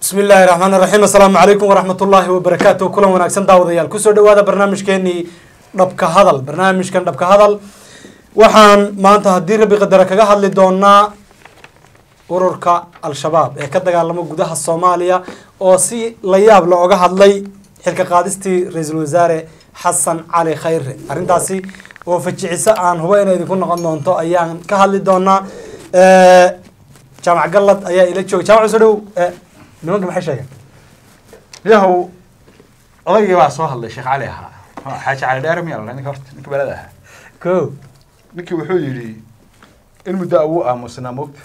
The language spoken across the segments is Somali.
bismi illaahi raxmaan raxiim assalaamu calaykum waraxmat ullaahi wabarakaatu kulan wanaagsan daawadayaal kusoo dhawaada barnaamijkeenii dhabka hadal barnaamijkan dhabka hadal waxaan maanta haddii rabbi qadara kaga hadli doonaa ururka al-shabaab ee ka dagaalamo gudaha soomaaliya oo si la yaab la oga hadlay xilka qaadistii ra-iisul wasaare xasan cali khayre arrintaasi oo fajiciso aan hubo inay idinku noqon doonto ayaan ka hadli doonaa jaamac gallad ayaa ila jooga jaamac soo dhow nimanka maxay sheegeen yahow odaygii baa soo hadlay sheekh cali ahaa xaaji cali dheere miyaa la ninka horta ninka belada ahaa ko ninkii wuxuu yidhi in muddo awuu aamusnaa mogta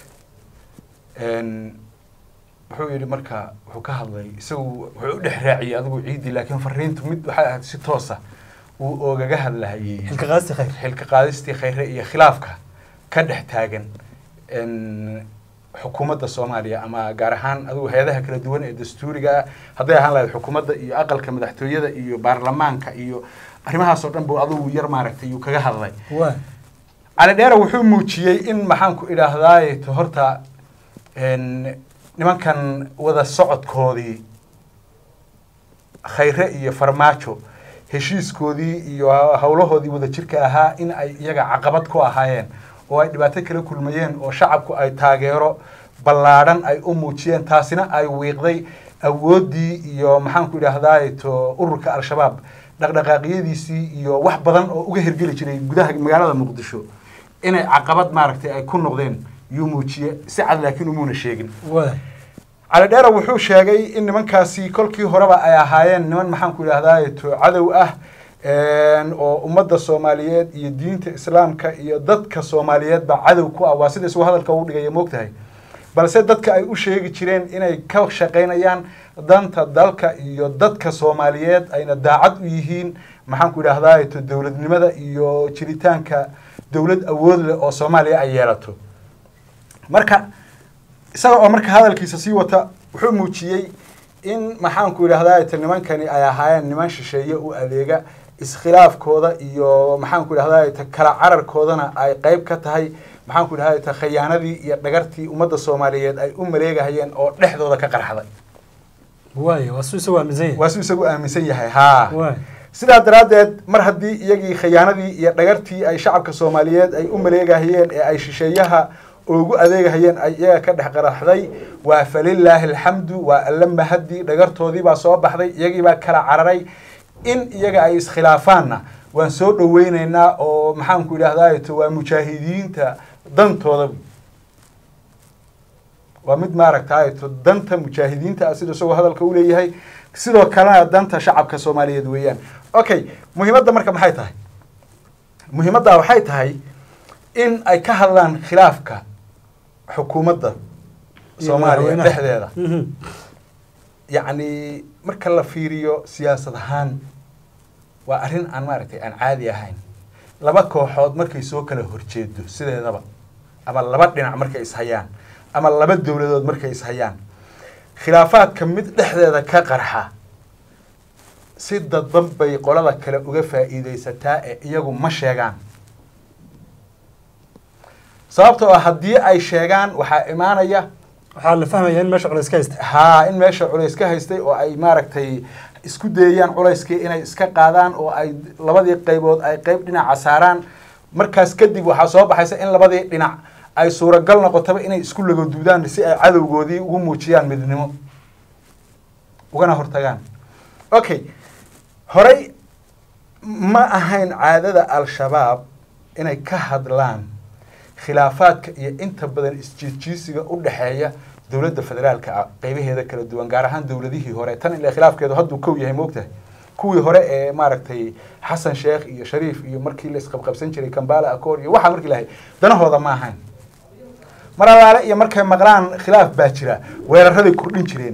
wuxuu yidhi marka wuxuu ka hadlay isagu wuxuu u dhex raaciyey adigu ciidii laakiin fariintu mid waxay ahayd si toosa uu oogaga hadlahayey xilka qaadistii khayr xilka qaadistii khayre iyo khilaafka ka dhex taagan xukuumadda soomaaliya ama gaar ahaan adigu hay-adaha kala duwan ee dastuuriga ah hadday ahaan lahayd xukuumadda iyo aqalka madaxtooyada iyo baarlamaanka iyo arrimahaas oo dhan buu adigu yar maaragtay yuu kaga hadlay waa cali dheere wuxuu muujiyey in maxaanku idhaahdaaye to horta nimankan wada socodkoodii khayre iyo farmaajo heshiiskoodii iyo howlahoodii wada jirka ahaa in ay iyaga caqabad ku ahaayeen oo ay dhibaato kala kulmayeen oo shacabku ay taageero ballaadhan ay u muujiyeen taasina ay wiiqday awooddii iyo maxaanku idhaahdaay to ururka al-shabaab dhaqdhaqaaqyadiisii iyo wax badan oo uga hirgeli jiray gudaha magaalada muqdisho inay caqabad maaragtay ay ku noqdeen yuu muujiye si cad laakiin umuuna sheegin waa cali dheere wuxuu sheegay in nimankaasi kolkii horeba ay ahaayeen niman maxaanku idhahdaay to cadow ah oo ummadda soomaaliyeed iyo diinta islaamka iyo dadka soomaaliyeedba cadow ku ah waa sida isuu hadalka u dhigaya moogtahay balse dadka ay u sheegi jireen inay ka shaqaynayaan danta dalka iyo dadka soomaaliyeed ayna daacad u yihiin maxaanku idhahdaay to dowladnimada iyo jiritaanka dowlad awood leh oo soomaaliya ay yeelato marka isaga oo marka hadalkiisa sii wata wuxuu muujiyey in maxaanku idhahdaay to nimankani ay ahaayeen niman shisheeye u adeega iskhilaafkooda iyo maxaanku idhahdaay ta kala cararkoodana ay qeyb ka tahay maxaanku idhahdaay ta khayaanadii iyo dhagartii ummadda soomaaliyeed ay u maleegahayeen oo dhexdooda ka qarxday waay waa su isagu aaminsan yahay waa suu isagu aaminsan yahay haa waay sidaa daraaddeed mar haddii iyagii khayaanadii iyo dhagartii ay shacabka soomaaliyeed ay u maleegahayeen ee ay shisheeyaha ugu adeegahayeen ay iyaga ka dhex qaraxday waa falilaahi alxamdu waa alla mahadii dhagartoodii baa soo baxday iyagii baa kala cararay in iyaga ay iskhilaafaanna waan soo dhoweyneynaa oo maxaanku idhahdaay to waa mujaahidiinta dantooda waa mid maaragtaay to danta mujaahidiinta ah sida isagoo hadalka u leeyahay sidoo kalena danta shacabka soomaaliyeed weeyaan okay muhiimadda marka maxay tahay muhiimadda waxay tahay in ay ka hadlaan khilaafka xukuumadda soomaaliya madaxweynaha. dhexdeeda Mhm. yacni marka la fiiriyo siyaasad ahaan waa arrin aan maaragtay aan caadi ahayn laba kooxood markay soo kala horjeedo sideedaba ama laba dhinac markay ishayaan ama laba dowladood markay ishayaan khilaafaadka mid dhexdeeda ka qarxa si dadban bay qolada kale uga faa'iidaysataa ee iyagu ma sheegaan sababtoo ah haddii ay sheegaan waxaa imaanaya waxaa la fahmaya in meesha culays ka haysta haa in meesha culays ka haystay oo ay maaragtay isku dayayaan culayskii inay iska qaadaan oo ay labadii qaybood ay qayb dhinaca saaraan markaas kadib waxaa soo baxaysa in labadii dhinac ay suuragal noqotaba inay isku lagoduudaan si ay cadowgoodii ugu muujiyaan midnimo ugana hortagaan okay horey ma ahayn caadada al-shabaab inay ka hadlaan khilaafaadka iyo inta badan isjiidjiisiga u dhexeeya dowladda federaalka ah qeybaheeda kala duwan gaar ahaan dowladihii hore tan ilaa khilaafkeedu hadduu kow yahay moogtahay kuwii hore ee maaragtay xasan sheekh iyo shariif iyo markii la isqabqabsan jiray kambala accord iyo waxaa markii lahay danahooda ma ahayn mar alaale iyo markay maqlaan khilaaf baa jira weeraraday kordhin jireen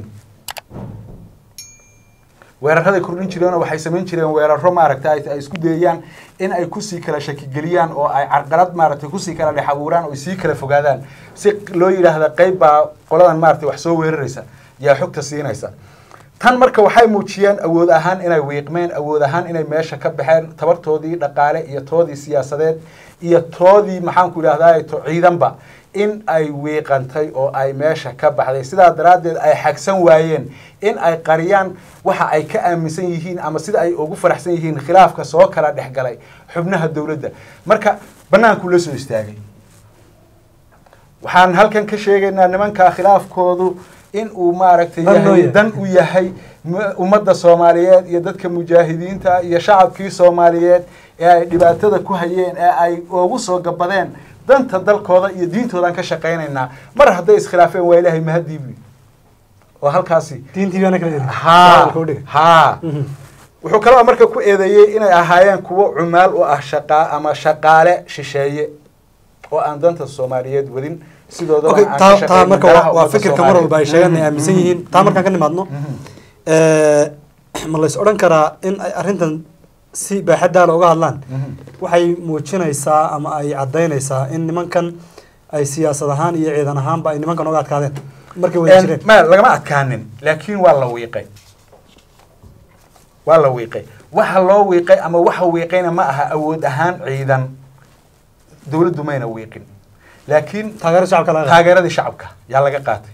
weeraraday kordhin jireenoo waxay samayn jireen weeraro maaragtay ay isku dayayaan in ay kusii kala shakigeliyaan oo ay carqalad maaragtay kusii kala dhex abuuraan oo ay sii kala fogaadaan si loo yidhaahda qayb baa qoladan maaragtay wax soo weeraraysa yaa xogta siinaysa tan marka waxay muujiyeen awood ahaan inay wiiqmeen awood ahaan inay meesha ka baxeen tabartoodii dhaqaale iyo toodii siyaasadeed iyo toodii maxaanku idhahdaa to ciidanba in ay wiiqantay oo ay meesha ka baxday sidaa daraaddeed ay xagsan waayeen in ay qariyaan waxa ay ka aaminsan yihiin ama sida ay ugu faraxsan yihiin khilaafka soo kala dhexgalay xubnaha dowladda marka bannaankuu la soo istaagay waxaan halkan ka sheegaynaa nimanka khilaafkoodu in uu maaragtay Dan loo yahay yahay. dan u yahay mu- ummadda soomaaliyeed iyo dadka mujaahidiinta iyo shacabkii soomaaliyeed ee ay dhibaatada ku hayeen ee ay ugu soo gabadeen danta dalkooda iyo diintoodan ka shaqaynaynaa mar hadday iskhilaafeen waa ilaahay mahadiibi oo halkaasi diintii baana kala yiri haa Hadalka u dhigay. haa Mhm. wuxuu kaloo marka ku eedeeyey inay ahaayeen kuwo cumaal u ah shaqa ama shaqaale shisheeye oo aan danta soomaaliyeed wadin sidoodana okay aan ka taa taa shaqaynin marka danaha waa- waa ummadda fikirka mar walba ay sheegaan ay Soomaaliyeed. aaminsan yihiin taa markaan ka nimaadno Mhm. Eh, ma lays odhan karaa in ay arrintan si baaxaddaala uga hadlaan Mhm. waxay muujinaysaa ama ay caddaynaysaa in nimankan ay siyaasad ahaan iyo ciidan ahaanba ay nimankan uga adkaadeen markay wada jireen ma lagama adkaanin laakiin waa la wiiqay waa la wiiqay waxa loo wiiqay ama waxa wiiqayna ma aha awood ahaan ciidan dowladdu mayna wiiqin laakiin taageero shacabka laga qaado. taageeradii shacabka yaa laga qaatay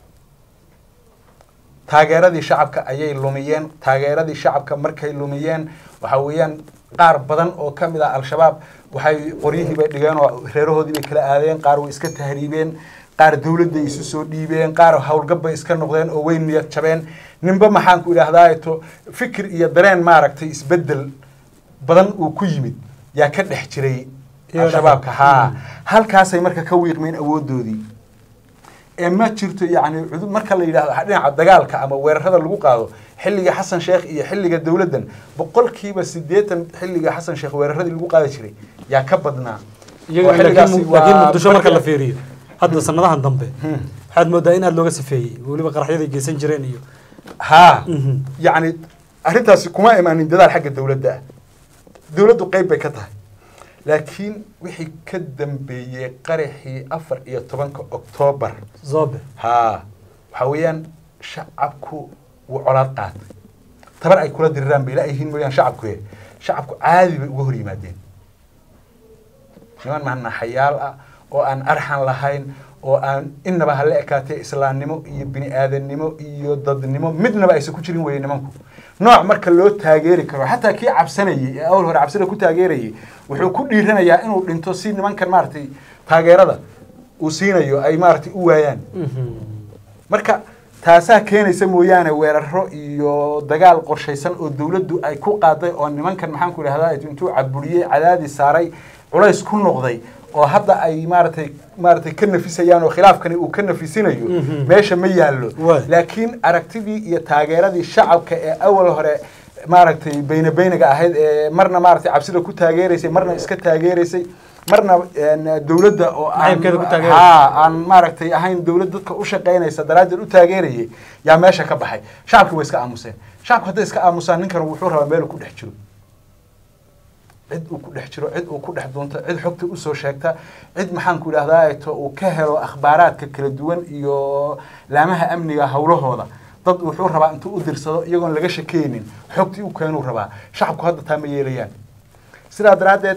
taageeradii shacabka ayay lumiyeen taageeradii shacabka markay lumiyeen waxa weeyaan qaar badan oo ka mid ah al-shabaab waxay qoryihii bay dhigeen oo reerahoodii bay kala aadeen qaar way iska tahriibeen qaar dowladday isu soo dhiibeen qaar howlgab bay iska noqdeen oo way niyad jabeen ninba maxaan ku idhaahdaa to fikir iyo dareen maaragtay isbedel badan uu ku yimid yaa ka dhex jiray Iyo al-shabaabka dhaqan. haa Mm. halkaasay marka ka wiiqmeen awoodoodii ee ma jirto yacni cudud marka la yidhahdo dhinaca dagaalka ama weerarada lagu qaado xilliga xasan sheekh iyo xilliga dowladdan boqolkiiba siddeetan xilliga xasan sheekh weeraradii lagu qaadi jiray yaa ka badnaa iyaga oo xilligaasi laakiin mu- laakiin waa muqdisho marka la marka- fiiriyo hadda sanadahan dambe Hmm. waxaad moodaa in aada looga sifeeyey weliba qaraxyaday geysan jireen iyo haa Mhm. yacni arrintaasi kuma imaanin dadaal xagga dowladda ah dowladdu qayb bay ka tahay laakiin wixii ka dambeeyey qaraxii afar iyo tobanka oktoobar zobe haa waxaa weeyaan shacabku wuu colaad qaatay tabar ay kula diriraan bay laayihiin mooyaan shacabku ye shacabku caadi bay uga hor yimaadeen niman mahnaxayaal ah oo aan arxan lahayn oo aan innaba hala ekaatee islaamnimo iyo bini aadannimo iyo dadnimo midnaba aysan ku jirin weye nimanku nooc marka loo taageeri karo xataa kii cabsanayey ee awal hore cabsida ku taageerayay wuxuu ku dhiiranayaa inuu dhinto si nimankan maaragtay taageerada uu siinayo ay maaragtay u waayaan marka taasaa keenaysa mooyaane weeraro iyo dagaal qorshaysan oo dowladdu ay ku qaaday oo nimankan maxaan ku idhahdaa intuu caburiyey cadaadis saaray culays ku noqday oo hadda ay maaratay maaratay ka nafisayaan oo khilaafkani uu ka nafisinayo Mhm. meesha ma yaallo Waay. laakiin aragtidii iyo taageeradii shacabka ee awal hore maaragtay beyne beyniga ahayd ee marna maaragtay cabsida ku taageeraysay marna iska taageeraysay marna een, dowladda oo aan- Nacaybkeeda ku taageeraysa. haa aan maaragtay ahayn dowlad dadka u shaqaynaysa daraaddeed u taageerayay yaa meesha ka baxay shacabki way iska aamuseen shacabku hadday iska aamusaan ninkan wuxuu rabaa meel uu ku dhex jiro cid uu ku dhex jiro cid uu ku dhex doonto cid xogta usoo sheegta cid maxaan ku idhahdaa to uu ka helo akhbaaraadka kala duwan iyo laamaha amniga howlahooda dad wuxuu rabaa intuu u dirsado iyagoon laga shakeynin xogtii u keenuu rabaa shacabku hadda taa ma yeelayaan sidaa daraaddeed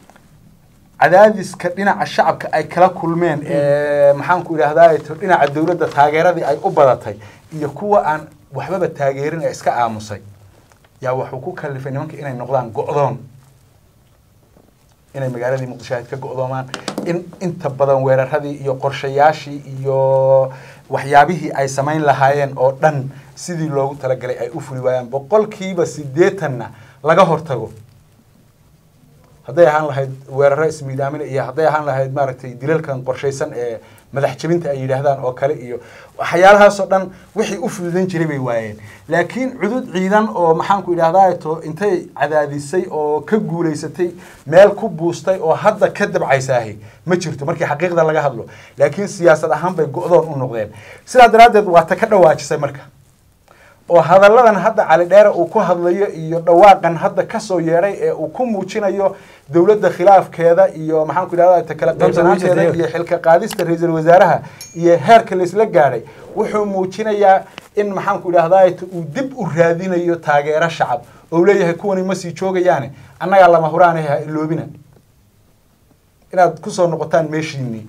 cadaadiska dhinaca shacabka ay kala kulmeen ee maxaan ku idhahdaa to dhinaca dowladda taageeradii ay u badatay iyo kuwa aan waxbaba taageerin ee iska aamusay yaa wuxuu ku kalifay nimanka inay noqdaan go'doon inay magaaladii muqdisho ahayd ka go'doomaan in inta badan weeraradii iyo qorshayaashii iyo waxyaabihii ay samayn lahaayeen oo dhan sidii loogu talagalay ay u fuli waayaan boqolkiiba siddeetanna laga hortago hadday ahaan lahayd weeraro ismiidaamina iyo hadday ahaan lahayd maaragtay dilalkan qorshaysan ee madax jebinta ay yidhaahdaan oo kale iyo waxyaalahaasoo dhan wixii u fududan jiray bay waayeen laakiin cudud ciidan oo maxaan ku idhahdaa to intay cadaadisay oo ka guulaysatay meel ku buustay oo hadda ka dabcaysaahi ma jirto markii xaqiiqda laga hadlo laakiin siyaasad ahaan bay go'doon u noqdeen sidaa daraaddeed waa ta ka dhawaajisay marka oo hadalladan hadda cali dheere uu ku hadlayo iyo dhawaaqan hadda kasoo yeedhay ee uu ku muujinayo dowladda khilaafkeeda iyo maxaan ku idhahdaa ta kala qaybsanaanteeda iyo xilka qaadista ra-iisul wasaaraha iyo heerka laisla gaadhay wuxuu muujinayaa in maxaan ku idhahdaa uu dib u raadinayo taageero shacab oo leeyahay kuwani ma sii joogayaane annagaa lama huraanaha iloobina inaad kusoo noqotaan meeshiinii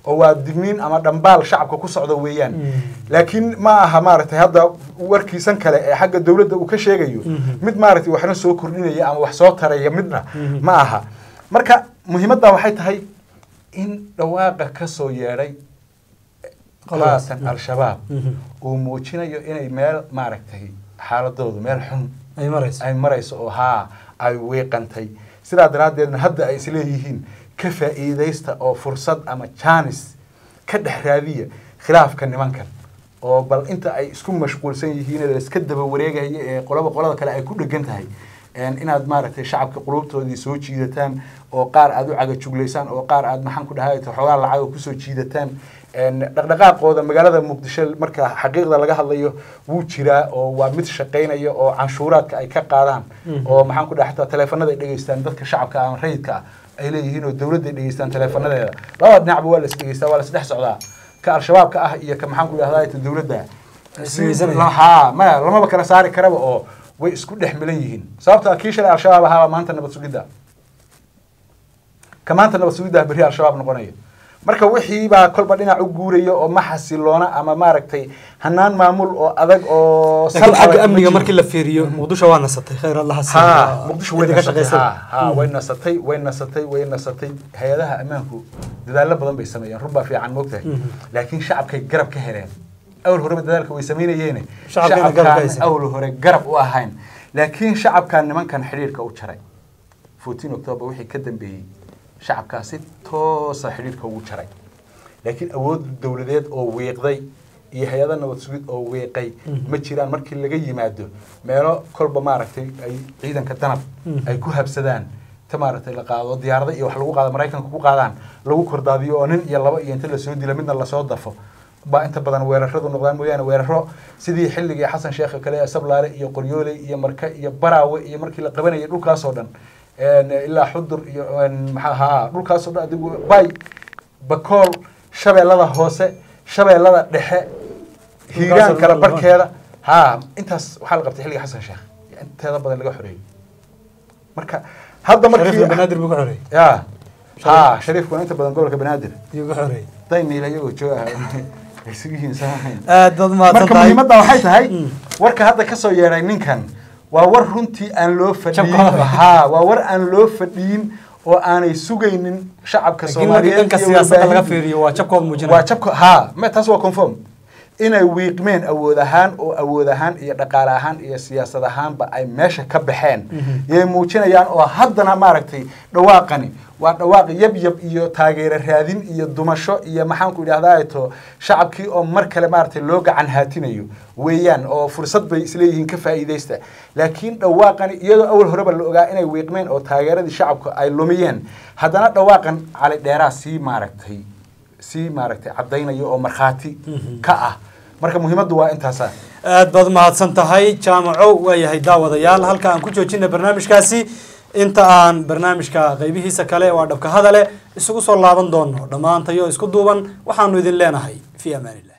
oo waa digniin ama dhambaal shacabka ku socda weeyaan Mm. laakiin ma aha maaragtay hadda warkiisan kale ee xagga dowladda uu ka sheegayo Mhm. mid maaragtay waxna soo kordhinaya ama wax soo taraya midna Mhm. ma aha marka muhiimadda waxay tahay in dhawaaqa ka soo yeedhay Qoladaas. haatan al-shabaab Mhm. uu muujinayo inay meel maaragtay xaaladoodu meel xun ay marayso ay marayso oo haa ay wiiqantay sidaa daraaddeedna hadda ay isleeyihiin ka faa'iidaysta oo fursad ama jaanis ka dhex raadiya khilaafka nimankan oo bal inta ay isku mashquulsan yihiin ee iska daba wareegaya ee qolaba qolada kale ay ku dhegan tahay een inaad maaragtay shacabka qulubtoodii soo jiidataan oo qaar aad u cagajuglaysaan oo qaar aad maxaan ku dhahay xoogaa lacag kusoo jiidataan een dhaqdhaqaaqooda magaalada muqdisho marka xaqiiqda laga hadlayo wuu jiraa oo waa mid shaqaynaya oo canshuuraadka ay ka qaadaan Mhm. oo maxaan ku dhahay xataa taleefanada ay dhegeystaan dadka shacabka ama rayidka ah ay leeyihiin oo dowladda ay dhegeystaan taleefanadeeda labada dhinacba waa la is dhegeystaa waa la isdhex socdaa ka al-shabaabka ah iyo ka maxaan ku dhahdaa ta dowladda Ismiyeysanaya. La- haa maya lamaba kala saari karaba oo way isku dhex milan yihiin sababta kii shalay al-shabaab ahaa maanta nabad sugidda ka maanta nabad sugidda berri al-shabaab noqonaya marka wixii baa kolba dhinac u guuraya oo ma xasiloona ama maaragtay hanaan maamul oo adag oo laakiin sal adag xagga ma amniga jiro. markii la fiiriyo muqdisho waa nasatay khayr allaha siiyo. ها مقدشو وين Cidda ka نسطي shaqaysa. ها ها وين نسطي وين نسطي وين نسطي هيدها امانكو ددال بدن bay sameeyeen rubba fiican moogtahay Mhm. laakiin shacabkay garab ka heleen awal hore dadaalka way sameeyeen Shacabkayna garab ka haysan. awal hore garab u ahayn laakiin shacabkan nimankan xiriirka u jaray 14 October wixii ka dambeeyay shacabkaasi toosa xiriirka ugu jaray laakiin awood dowladeed oo weeqday iyo hay-ada nabad sugid oo weeqay Mhm. ma jiraan markii laga yimaado meelo kolba maaragtay ay ciidanka danab Mhm. ay ku habsadaan ta maaragtay la qaado diyaarada iyo wax lagu qaado maraykanka ku qaadaan lagu kordaadiyo oo nin iyo laba iyo inta lasoo dilo midna lasoo dafo baa inta badan weeraradu noqdaan mooyaane weeraro sidii xilligii xasan sheekh kale ee sablaale iyo qoryoole iyo marka iyo baraawe iyo markii la qabanayay dhulkaasoo dhan een, ilaa xudur iyo een, maxaa ahaa dhulkaasoo dhan adigu bay bakool shabeellada hoose shabeellada dhexe hiiraan kala barkeeda ها intaas waxaa la qabtay xilliga xasan sheekh inteeda badan laga xoreeyey marka hadda shariifka markii banaadir buu ka xoreeyey ya ha shariifkuna inta badan gobolka banaadir yuu ka xoreeyey dayniil ayagoo jooga isugu hiinsanaahayn aad baad mahadsan marka tahay muhiimadda waxay tahay Mm. warka hadda ka soo yeedhay ninkan waa war runtii aan loo fadhiyin Jabka. ha waa war aan loo fadhiyin oo aanay sugaynin shacabka laakiin markii soomaaliyeed dhanka iyo siyaasadda laga warbaahinta. fiiriyo waa jabkooda muujinaya waa jabka ha ma taas waa conform inay wiiqmeen awood ahaan oo awood ahaan iyo dhaqaale ahaan iyo siyaasad ahaanba ay meesha ka baxeen Mhm. yay muujinayaan oo haddana maaragtay dhawaaqani waa dhawaaq yab yab iyo taageero raadin iyo dumasho iyo maxaanku idhahdaa to shacabkii oo mar kale maaragtay loo gacan haatinayo weeyaan oo fursad bay isleeyihiin ka faa'iidaysta laakiin dhawaaqani iyadoo awal horeba la ogaa inay wiiqmeen oo taageeradii shacabka ay lumiyeen haddana dhawaaqan cali dheeraa sii maaragtay si maaragtay caddaynaya oo markhaati Mhm. ka ah marka muhiimaddu waa intaasa aad baad mahadsan tahay jaamaco waayahay daawadayaal halka aan ku joojina barnaamijkaasi inta aan barnaamijka qaybihiisa kale waa dhabka hadale isugu soo laaban doono dhammaantayo isku duuban waxaanu idin leenahay fi amaanillah